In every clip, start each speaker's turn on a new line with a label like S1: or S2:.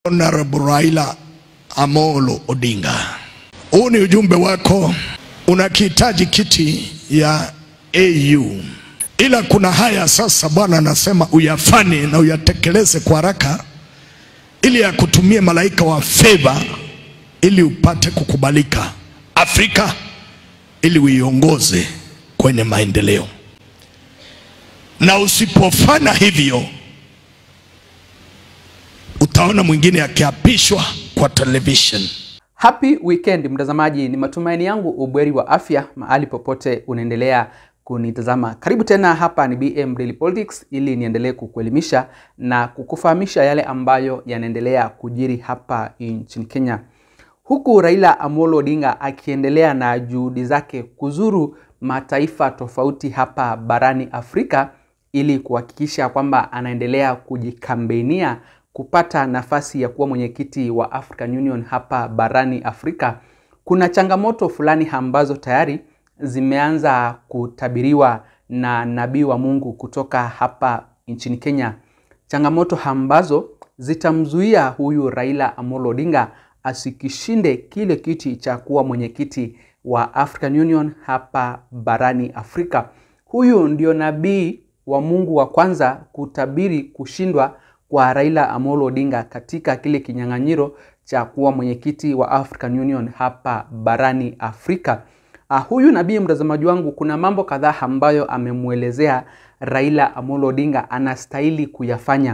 S1: Honorable Raila Amolo Odinga, huu ni ujumbe wako. Unakihitaji kiti ya AU, ila kuna haya sasa. Bwana anasema uyafanye na uyatekeleze kwa haraka, ili akutumie malaika wa favor, ili upate kukubalika Afrika, ili uiongoze kwenye maendeleo, na usipofanya hivyo utaona mwingine akiapishwa kwa television.
S2: Happy weekend mtazamaji, ni matumaini yangu ubweri wa afya mahali popote unaendelea kunitazama. Karibu tena, hapa ni BM Daily Politics ili niendelee kukuelimisha na kukufahamisha yale ambayo yanaendelea kujiri hapa nchini Kenya, huku Raila Amolo Odinga akiendelea na juhudi zake kuzuru mataifa tofauti hapa barani Afrika ili kuhakikisha kwamba anaendelea kujikambenia kupata nafasi ya kuwa mwenyekiti wa African Union hapa barani Afrika. Kuna changamoto fulani ambazo tayari zimeanza kutabiriwa na nabii wa Mungu kutoka hapa nchini Kenya, changamoto ambazo zitamzuia huyu Raila Amolo Odinga asikishinde kile kiti cha kuwa mwenyekiti wa African Union hapa barani Afrika. Huyu ndio nabii wa Mungu wa kwanza kutabiri kushindwa kwa Raila Amolo Odinga katika kile kinyang'anyiro cha kuwa mwenyekiti wa African Union hapa barani Afrika. Uh, huyu nabii mtazamaji wangu, kuna mambo kadhaa ambayo amemwelezea Raila Amolo Odinga anastahili kuyafanya.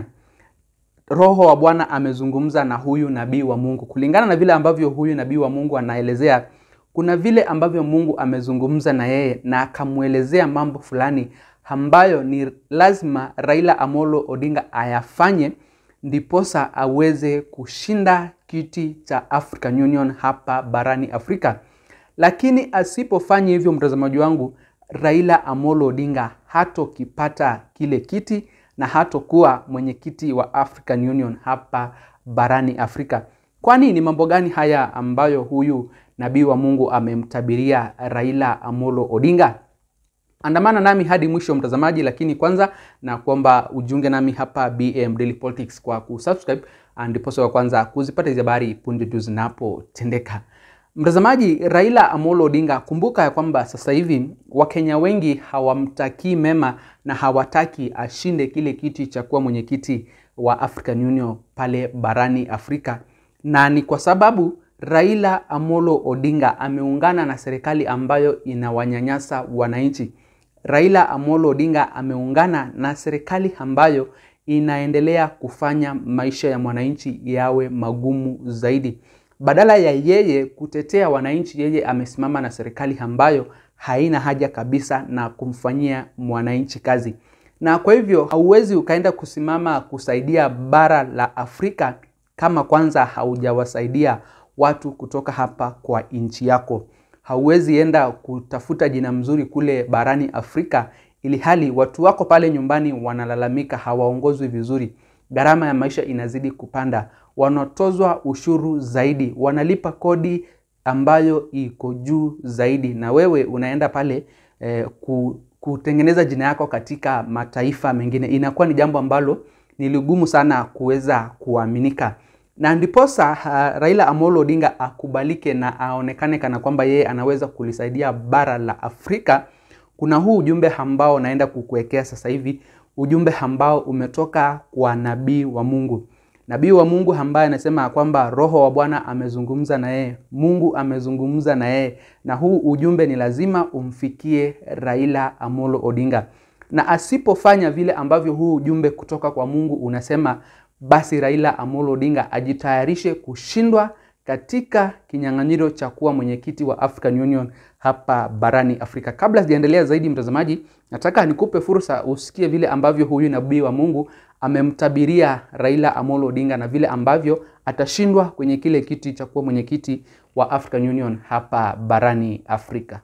S2: Roho wa Bwana amezungumza na huyu nabii wa Mungu. Kulingana na vile ambavyo huyu nabii wa Mungu anaelezea, kuna vile ambavyo Mungu amezungumza na yeye na akamwelezea mambo fulani ambayo ni lazima Raila Amolo Odinga ayafanye ndiposa aweze kushinda kiti cha African Union hapa barani Afrika. Lakini asipofanya hivyo, mtazamaji wangu, Raila Amolo Odinga hatokipata kile kiti na hatokuwa mwenyekiti wa African Union hapa barani Afrika. Kwani ni mambo gani haya ambayo huyu nabii wa Mungu amemtabiria Raila Amolo Odinga? Andamana nami hadi mwisho mtazamaji, lakini kwanza na kuomba ujiunge nami hapa BM Daily Politics kwa kusubscribe, ndiposa wa kwanza kuzipata hizi habari punde tu zinapotendeka. Mtazamaji, Raila Amolo Odinga, kumbuka ya kwamba sasa hivi Wakenya wengi hawamtakii mema na hawataki ashinde kile kiti cha kuwa mwenyekiti wa African Union pale barani Afrika, na ni kwa sababu Raila Amolo Odinga ameungana na serikali ambayo inawanyanyasa wananchi. Raila Amolo Odinga ameungana na serikali ambayo inaendelea kufanya maisha ya mwananchi yawe magumu zaidi. Badala ya yeye kutetea wananchi, yeye amesimama na serikali ambayo haina haja kabisa na kumfanyia mwananchi kazi. Na kwa hivyo hauwezi ukaenda kusimama kusaidia bara la Afrika kama kwanza haujawasaidia watu kutoka hapa kwa nchi yako. Hauwezi enda kutafuta jina mzuri kule barani Afrika ili hali watu wako pale nyumbani wanalalamika, hawaongozwi vizuri, gharama ya maisha inazidi kupanda, wanatozwa ushuru zaidi, wanalipa kodi ambayo iko juu zaidi, na wewe unaenda pale eh, kutengeneza jina yako katika mataifa mengine. Inakuwa ni jambo ambalo ni ligumu sana kuweza kuaminika na ndiposa uh, Raila Amolo Odinga akubalike na aonekane kana kwamba yeye anaweza kulisaidia bara la Afrika. Kuna huu ujumbe ambao naenda kukuwekea sasa hivi, ujumbe ambao umetoka kwa nabii wa Mungu, nabii wa Mungu ambaye anasema kwamba Roho wa Bwana amezungumza na yeye, Mungu amezungumza na yeye, na huu ujumbe ni lazima umfikie Raila Amolo Odinga, na asipofanya vile ambavyo huu ujumbe kutoka kwa Mungu unasema basi Raila Amolo Odinga ajitayarishe kushindwa katika kinyang'anyiro cha kuwa mwenyekiti wa African Union hapa barani Afrika. Kabla sijaendelea zaidi, mtazamaji, nataka nikupe fursa usikie vile ambavyo huyu nabii wa Mungu amemtabiria Raila Amolo Odinga na vile ambavyo atashindwa kwenye kile kiti cha kuwa mwenyekiti wa African Union hapa barani Afrika.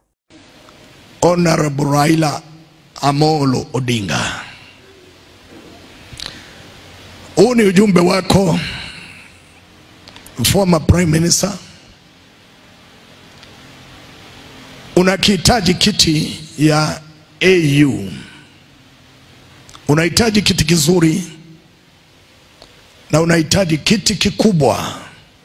S1: Honorable Raila Amolo Odinga, huu ni ujumbe wako, former prime minister. Unakihitaji kiti ya AU, unahitaji kiti kizuri na unahitaji kiti kikubwa,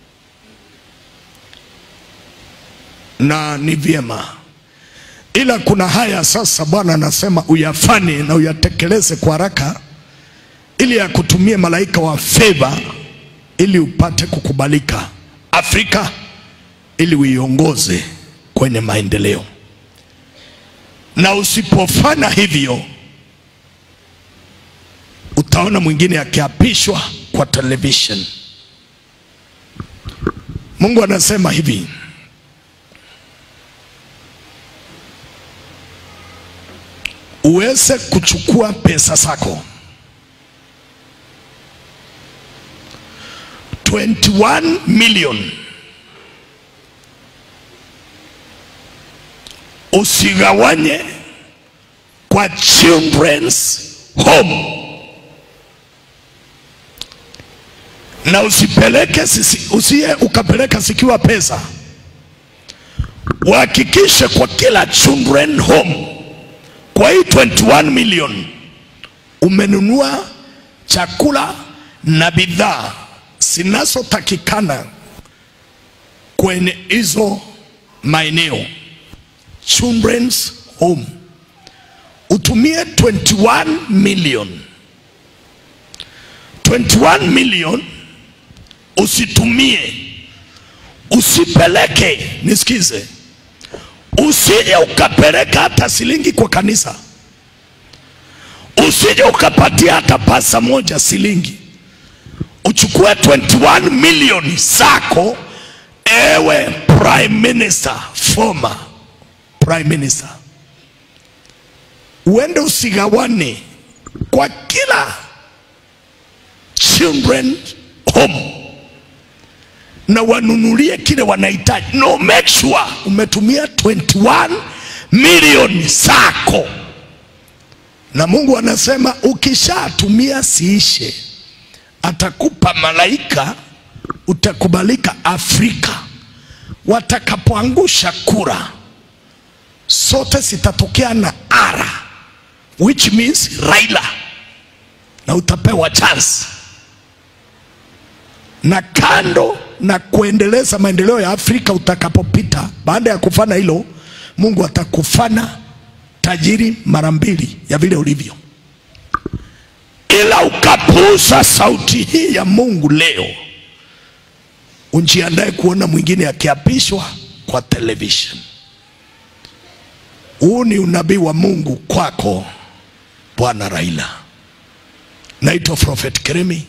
S1: na ni vyema, ila kuna haya sasa. Bwana anasema uyafanye na uyatekeleze kwa haraka, ili akutumie malaika wa fedha, ili upate kukubalika Afrika, ili uiongoze kwenye maendeleo. Na usipofanya hivyo utaona mwingine akiapishwa kwa television. Mungu anasema hivi, uweze kuchukua pesa zako 21 million usigawanye kwa children's home na usipeleke sisi, usiye ukapeleka zikiwa pesa. Uhakikishe kwa kila children home, kwa hii 21 million umenunua chakula na bidhaa zinazotakikana kwenye hizo maeneo children's home. Utumie 21 million 21 million usitumie, usipeleke. Nisikize, usije ukapeleka hata shilingi kwa kanisa, usije ukapatia hata pasa moja shilingi. Uchukue 21 milioni zako, ewe prime minister, former prime minister, uende usigawane kwa kila children home na wanunulie kile wanahitaji. No, make sure umetumia 21 milioni zako, na Mungu anasema ukishatumia siishe, atakupa malaika, utakubalika Afrika. Watakapoangusha kura, sote zitatokea na ara, which means Raila, na utapewa chance na kando na kuendeleza maendeleo ya Afrika. Utakapopita baada ya kufanya hilo, Mungu atakufanya tajiri mara mbili ya vile ulivyo. Ila ukapuuza sauti hii ya Mungu leo, unjiandae kuona mwingine akiapishwa kwa television. Huu ni unabii wa Mungu kwako, Bwana Raila. Naitwa Prophet Keremi.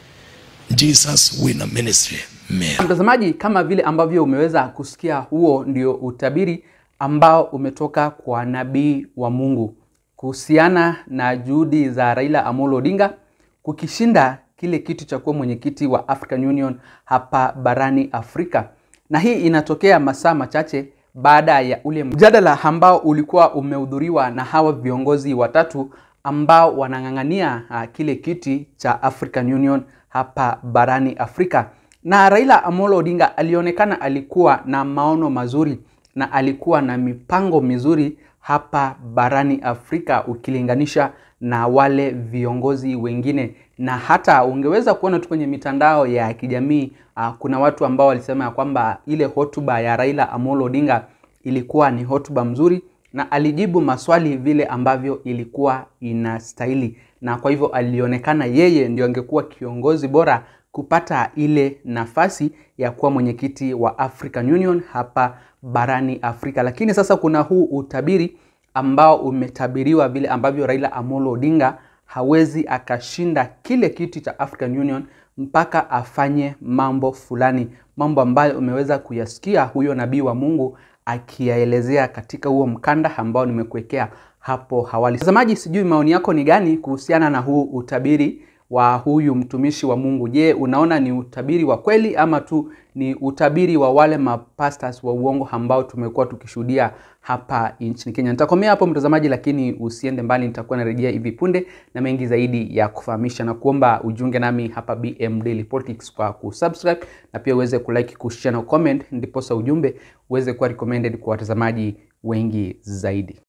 S1: Jesus Winner Ministry. Mea.
S2: Mtazamaji, kama vile ambavyo umeweza kusikia, huo ndio utabiri ambao umetoka kwa nabii wa Mungu kuhusiana na juhudi za Raila Amolo Odinga kukishinda kile kiti cha kuwa mwenyekiti wa African Union hapa barani Afrika, na hii inatokea masaa machache baada ya ule mjadala ambao ulikuwa umehudhuriwa na hawa viongozi watatu ambao wanang'ang'ania uh, kile kiti cha African Union hapa barani Afrika. Na Raila Amolo Odinga alionekana alikuwa na maono mazuri na alikuwa na mipango mizuri hapa barani Afrika ukilinganisha na wale viongozi wengine, na hata ungeweza kuona tu kwenye mitandao ya kijamii uh, kuna watu ambao walisema ya kwamba ile hotuba ya Raila Amolo Odinga ilikuwa ni hotuba mzuri na alijibu maswali vile ambavyo ilikuwa inastahili, na kwa hivyo alionekana yeye ndio angekuwa kiongozi bora kupata ile nafasi ya kuwa mwenyekiti wa African Union hapa barani Afrika. Lakini sasa kuna huu utabiri ambao umetabiriwa vile ambavyo Raila Amolo Odinga hawezi akashinda kile kiti cha African Union mpaka afanye mambo fulani, mambo ambayo umeweza kuyasikia huyo nabii wa Mungu akiyaelezea katika huo mkanda ambao nimekuwekea hapo awali. Mtazamaji, sijui maoni yako ni gani kuhusiana na huu utabiri wa huyu mtumishi wa Mungu. Je, unaona ni utabiri wa kweli ama tu ni utabiri wa wale mapastors wa uongo ambao tumekuwa tukishuhudia hapa nchini Kenya? Nitakomea hapo mtazamaji, lakini usiende mbali, nitakuwa narejea hivi punde na mengi zaidi ya kufahamisha na kuomba ujiunge nami hapa BM Daily Politics kwa kusubscribe na pia uweze kulike, kushare na comment, ndiposa ujumbe uweze kuwa recommended kwa watazamaji wengi zaidi.